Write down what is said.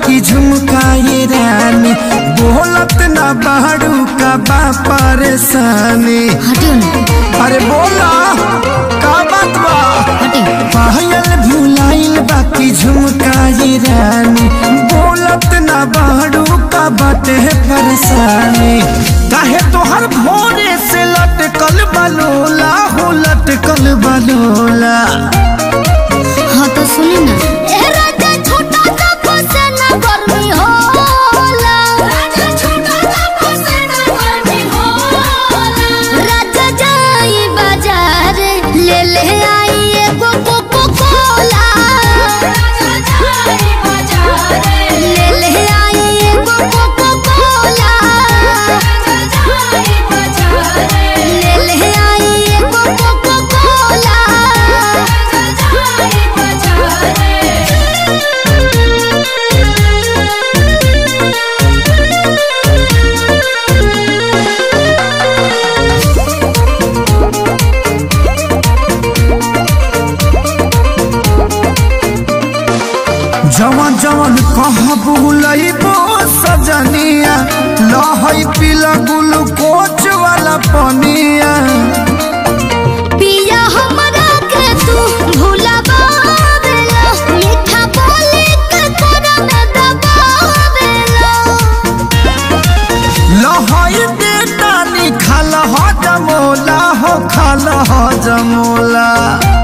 बाकी झुमकाए रानी बोलत ना बाड़ू का बा परेशानी हटियो ना अरे बोला का बात बा हटियो पायल भुलाइल बाकी झुमकाए रानी बोलत ना बाड़ू का बाटे परेशानी काहे तोहर भोरे से लटकल बलोला हो लटकल बलोला हाँ तो सुनी ना ए राजा छोटा सा फसेना गर्मी होला राजा छोटा सा फसेना गर्मी होला राजा जाई बाजार ले ले आई एगो कोको कोला राजा जाई बाजार ले ले आई एगो कोको कोला राजा जाई बाजार ले ले आई एगो कोको कोला राजा जाई बाजार जवन जवन कहबू लइबो सजनिया लहई पीला ग्लूकोच वाला पनिया पिया हमरा के तू भुलावेला मीठा बोली के तोरा में दबावेला लहई बेटा निखाल ह जमोला हो खाल ह जमोला